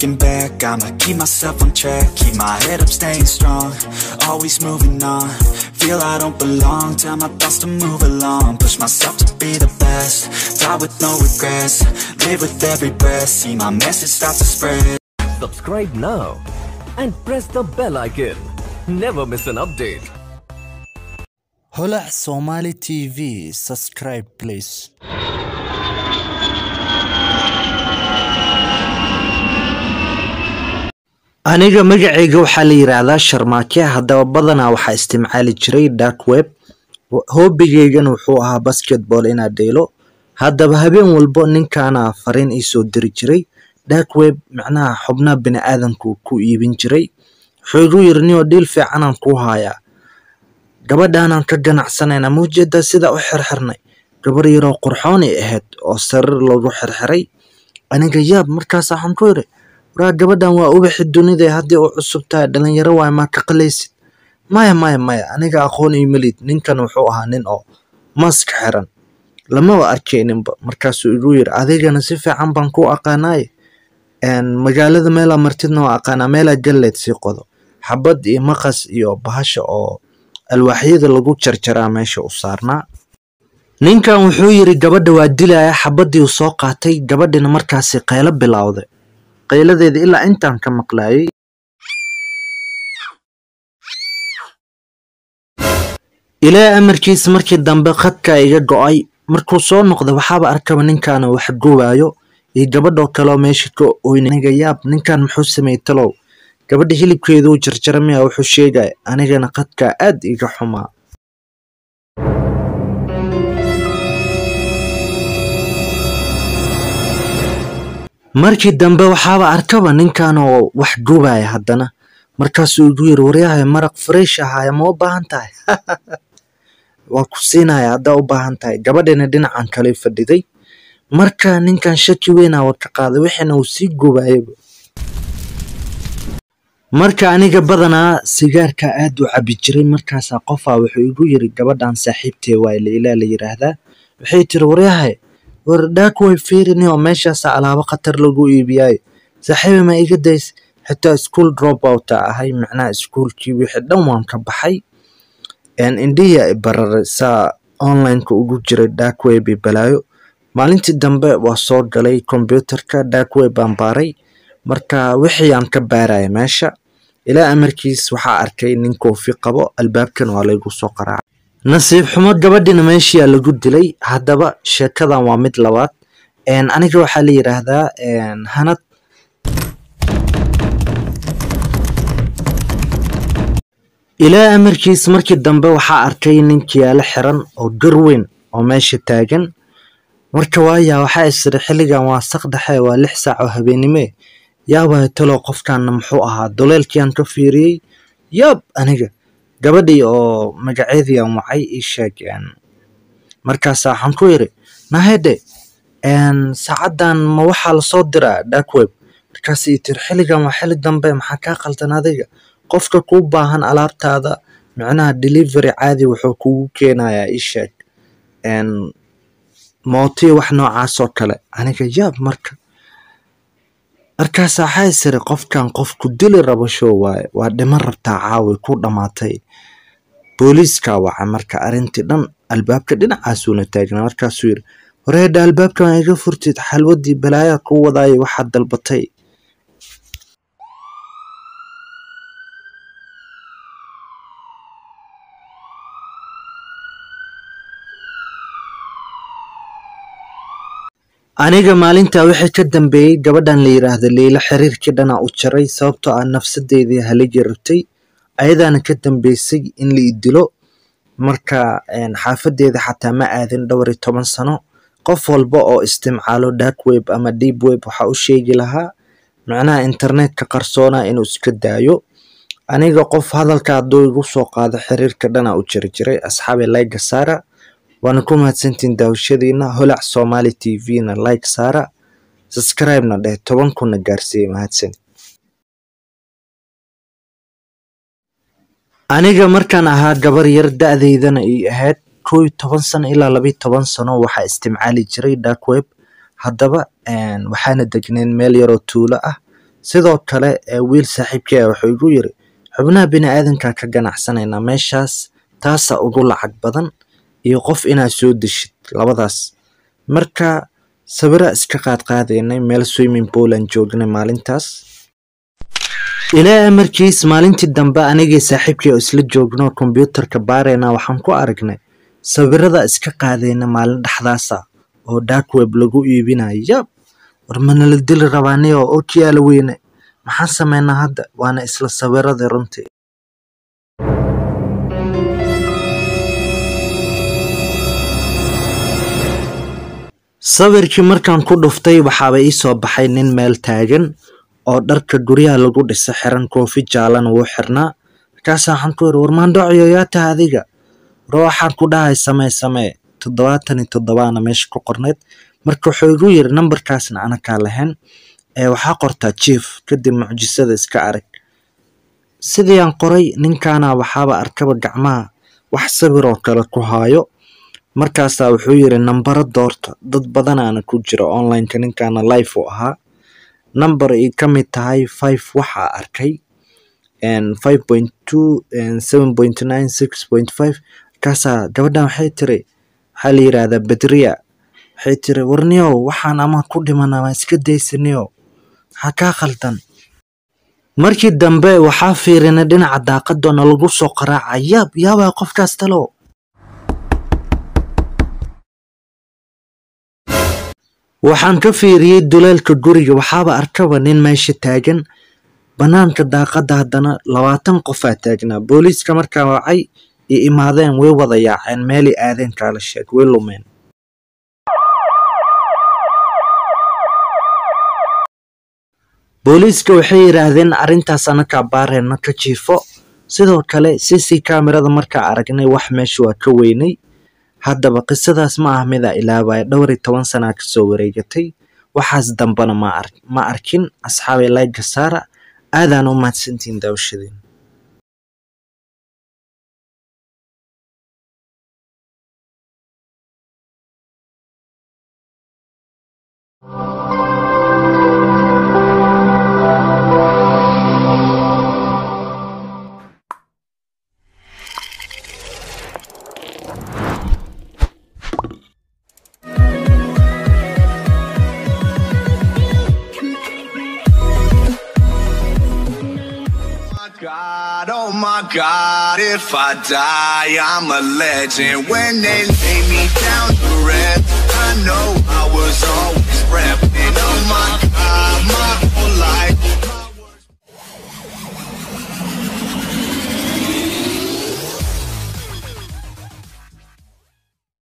looking back, I'ma keep myself on track Keep my head up, staying strong, always moving on Feel I don't belong, tell my thoughts to move along Push myself to be the best, die with no regrets Live with every breath, see my message start to spread Subscribe now and press the bell icon. Never miss an update. holac somali tv subscribe please aniga magacayga waxaa la yidhaahdaa sharmaake haddaba badanaa waxaa isticmaali jiray dark web hoobigeygana wuxuu ahaa basketball inaad dheylo haddaba habeen walbo ninkaana fariin iisoo diri jiray dark web macnaha xubnaha bini aadamku ku iibin jiray wuxuu igu yiri nio dhiil fiicanaan kuu hayaa gabadhaanaan ka ganacsanayna ma ujeedaa sidaa u xirxirnay gabar yaroo qurxoonay ahayd oo sariir lagu xirxiray aniga yaab markaas waxaan ku yiri waraa gabadhan waa ubaxi dunida haddii u cusub tahay dhalinyaro waay maa ka qalaysid maya maya maya aniga aqoon iyo melid ninkan wuxuu ahaa nin oo mask xiran lamaba arkayninba markaasuu igu yiri adigana si fiican baan ku aqaanaaye magaalada meelaa martidna waa aqaanaa meelaa galleed sii qodo xabad iyo maqas iyo bahasha oo alwaaxyada lagu jarjaraa meesha u saarnaa ninkan wuxuu yiri gabadha waa dilaya xabadii uu soo qaatay gabadhina markaasi qaylo bilowday qayladeeda ilaa intaan ka maqlaayay ilaa amarkiisa markii dambe khadka iga go-ay markuu soo noqday waxaaba arkaba ninkaana wax gubaayo iyo gabadhoo kaleo meesha ka oyna aniga yaab ninkan muxuu sameeyey talow gabadha hilibkeeduu jarjaramaya wuxuu sheegaya anigana khadkaa aad iga xumaa markii dambe waxaaba arkaba ninkan oo wax gubaya haddana markaasuu igu yiri waryahay maraq fresh ahaya ma u baahan tahay waa ku siinaya haddaa u baahan tahay gabadhina dhinacan kale fadhiday marka ninkan shaki weynaa wa ka qaaday wixiina uu sii gubayaba marka aniga badanaa sigaarka aad u cabi jiray markaasaa qofaa wuxuu igu yiri gabadhan saaxiibtee waay leilaa la yiraahdaa waxay tiri waryahay war dhaak way fiirini oo meeshaasa alaabo khatar lagu iibiyaayo saaxiiba ma iga days xitaa school drop outa ahay macnaha iskuolkii wixii dhan waan ka baxay indhiya bararay saa onlineka ugu jiray dark web i balaayo maalintii dambe waa soo galay kombyuutarka dark web baan baaray marka wixii aan ka baaraya meesha ilaa amarkiis waxaa arkay nin koofi qabo albaabkan waa laygu soo qaraacay nasiib xumo gabadhina meeshiyaa lagu dilay haddaba sheekadan waa mid labaad aniga waxaa la yidhaahdaa hanad ilaa amarkiis markii dambe waxaa arkay ninkiyaalo xiran oo garweyn oo meesha taagan marka waaya waxaa isiri xilligan waa saq dhexe waa lix saac oo habeenime yaabaya talow qofkanna muxuu ahaa doleelkiiaan ka fiiriyey yaab aniga gabadhii oo magaceedii aan wacay ii sheeg markaasa waxaan ku yiri nahede saacadan ma waxaa lasoo diraa dark web markaas ii tiri xilligan waa xilli dambe maxaa kaa qaldan adiga qofka kuu baahan alaabtaada micnaha delivery caadi wuxuu kugu keenayaa ii sheeg mootii wax noocaas oo kale aniga yaab marka markaas waxaa isiri qofkan qofku dili rabo show waaye waa dhiman rabtaa caawi ku dhammaatay booliiskaa waca marka arrintii dhan albaabka dhinacaasuuna taagnaa markaasuu yiri wareedha albaabkan waa iga furtid xalwadii balaayaa kuu wadaayo waxaad dalbatay aniga maalintaa wixii ka dambeeyey gabadhan la yiraahdo liila xiriirkii dhanaa u jaray sababtoo ah nafsadeedii haligi rabtay ayadaana ka dambeysay in la idilo marka xaafadeeda xataa ma aadin dhowr iyo toban sano qof walba oo isticmaalo dark web ama deep web waxaa u sheegi lahaa macnaha internetka qarsoona inuu iska daayo aniga qof hadalka hadduu igu soo qaado xiriirka dhanaa u jiri jiray asxaabi layga saara waana ku mahadsantiin daawashadiina holac somali t v-na like saara subscribe-na dheh toban kunna gaarsiiya mahadsan aniga markaan ahaa gabar yar da-deydana ii ahayd kow iyo toban sano ilaa labayo toban sano waxaa isticmaali jiray dark web haddaba waxaana degneen meel yaroo tuulo ah sidoo kale ee wiil saaxiibkii ah wuxuu igu yiri xubnaha bini-aadanka ka ganacsanaynaa meeshaas taasa ugu lacag badan iyo qof inaad soo deshid labadaas marka sawira iska qaadqaadaynay meel swimming pool aan joognay maalintaas ilaa amarkiis maalintii dambe anigii saaxiibkii oo isla joogno kombyuutarka baarayna waxaan ku aragnay sawirada iska qaadayna maalin dhexdaasa oo dark web lagu iibinayo yab war manala dili rabaani oo okiyaala weyne maxaan sameynaa hadda waana isla sawiradii runtii sawirkii markaan ku dhuftay waxaaba ii soo baxay nin meel taagan oo dharka guryaha lagu dhisa xiran koofi jaalana wuu xirnaa markaasa waxaan ku yiri warmaandhocyo yaa taha adiga war waxaan ku dhahay samee samee toddobaatan iyo toddobaana meesha ku qornayd marka wuxuu igu yiri nambarkaasna anakaa lahayn ee waxaa qortaa jief kadib mucjisada iska arag sidii aan qoray ninkaana waxaaba arkaba gacmaha wax sawir oo kale ku haayo markaasaa wuxuu yiri nambaro doorta dad badanaana ku jira onlineka ninkaana life u ahaa number ay ka mid tahay five waxaa arkay five point two seven point nine six point five markaasaa gabadhan waxay tiri waxaa la yidhaahdaa bedriya waxay tiri warniyow waxaan ama ku dhimana ma iska daysaniyo maxaa kaa khaldan markii dambe waxaa fiirinay dhinaca daaqadona lagu soo qaraaca yaab yaabaa qofkaas talo waxaan ka fiiriyey duleelka guriga waxaaba arkaba nin meesha taagan banaanka daaqada haddana labaatan qofaa taagnaa booliiska markaa wacay iyo imaadeen way wada yaaceen meelay aadeen kaala sheeg way lumeen booliiska waxay yidhaahdeen arrintaas anakaa baareenna ka jiifo sidoo kale cc kamerada markaa aragnay wax meesha waa ka weynay haddaba qisadaas ma ah midaa ilaabaya dhowr iyo toban sanaa kasoo wareegatay waxaas dambana ma arkin asxaabay layga saara aadaan u mahadsantihiin daawashadeen God, oh my God, if I die, I'm a legend. When they lay me down to rest, I know I was always repping. Oh my God, my whole life.